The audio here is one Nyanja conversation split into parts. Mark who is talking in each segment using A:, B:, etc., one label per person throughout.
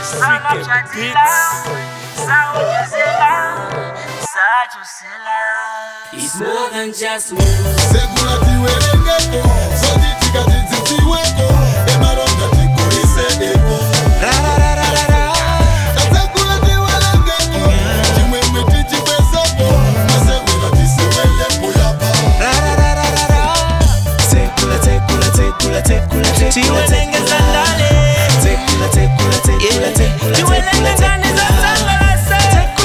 A: It's more than just music.
B: Segura tiwerengeko sotitika tidzitiweko emaronda tikulise epo tasegula tiwerengeko chimwemwe tichikwesepo masewera tisewelepo yapa
A: Tiwelengeza ndani. Yeah. Tiwelenge ndani za tangalasa.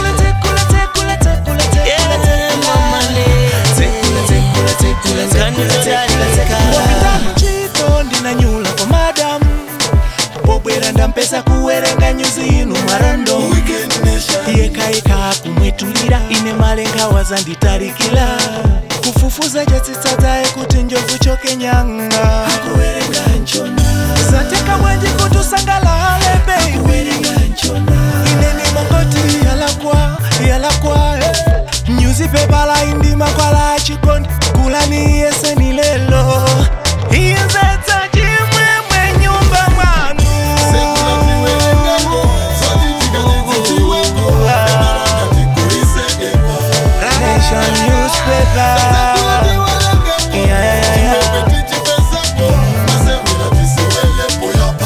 A: Yeah, mama le. Ngani za tangalasa.
C: chito ndinanyula kwa madamu pobwera ndampesa kuwerenga nyuzi inu marando
B: Weekend Nation
C: yekayeka kumwetulira ine malenga wazanditarikila kufufuza jatsitsadzaye kuti njovu chokenyanga akuwerenga nchona zateka mwenji kuti usangalale bei ineni mangoti yalakwa yalakwa eh. nyuzi pepala indima kwala chikondi kulani yeseni lelo iyenzetsa chimwemwe nyumba mwanu
B: segula tiwerengeko sotitika tidzitiweko emaronda tikulise epo
C: Nation newspaper.
B: segula tiwerengeko
C: Yeah, yeah, yeah, yeah.
B: chimwemwe tichikwesepo masewera tisewelepo yapa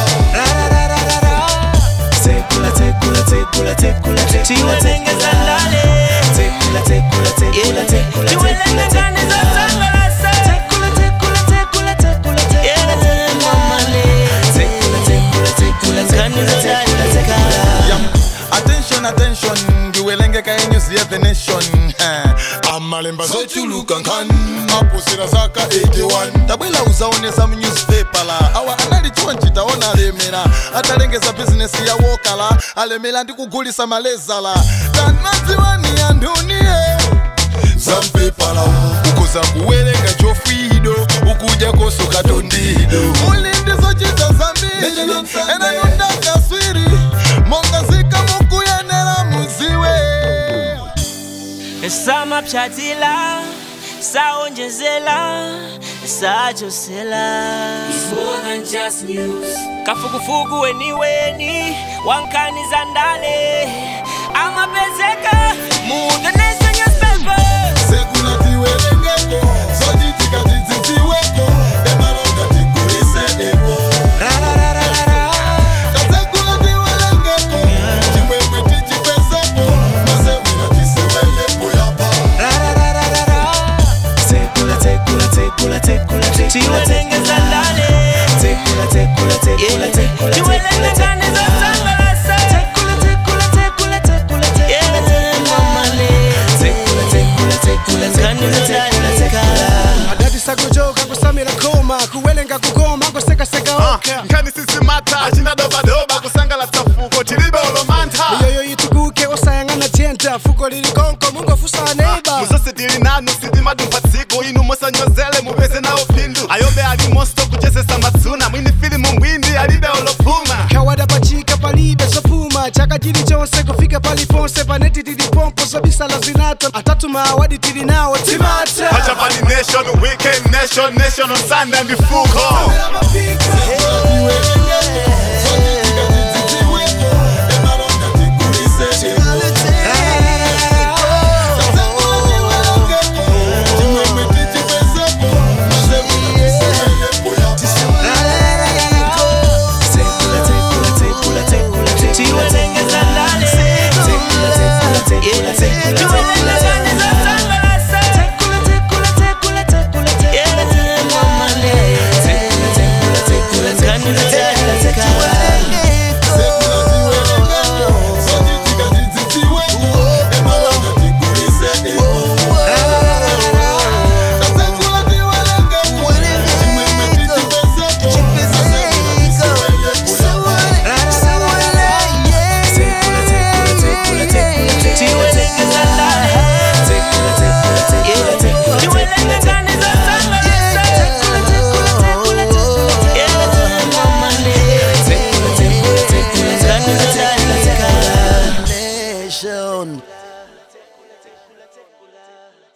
A: Tiwelengeza ndani. Yeah. Tiwelenge ndani za tangalasa. Yeah, mama le. Ngani za tangalasa.
B: Yam. Attention, attention, ndiwelengeka yenyuzi ya the nation Eh, amalemba zochuluka nkhani aposera zaka 81 tabwela uzaonesa mu newspaper la awa analichiwa ncitaona alemera atalengeza bizinesi ya wokala alemera ndi kugulisa malezala tanadziwani anduniye zampepala ukuza kuwerenga chofwido ukuja kosoka tondido muli ndizochita zambiri enayunda kaswiri mongazika mukuyenera muziwe
A: samapyatila saonjezela sajosela kafukufuku weniweni wankani za ndale amapezeka mundenesa newspaper
B: sekula tiwerengeko zochitika tidzitiweko emaronda tikulise epo kasekula tiwerengeko chimwemwe tichikwesepo masewera tisewelepo yapa
A: tiwelengeza ndale tiwelenge ndani za tangalasa Yeah, mama le. Ngani za tangalasa.
D: adati sakujoka kusamira koma kuwelenga kugoma ngosekaseka oka
E: nkani sisimata achinadobadoba kusangala safuko tilibe olomanta
D: miyoyo yituguke osayang'ana jenta fuko lili konko mungofusa neiba
E: muzose tili nanu sitimadumpa tsiku inu musanyozele mupeze nawo phindu ayobe ali mosto kuchezesa matsuna mwini filimu mbwindi alibe olopuma
D: kawada pachika palibe zopuma chaka chilichonse kufika paliponse paneti tilipompo zobisala zinato atatu maawadi tili nawo timata
E: pachapali nation weekend nation nation on sunday mifuko
B: Sekula tiwerengeko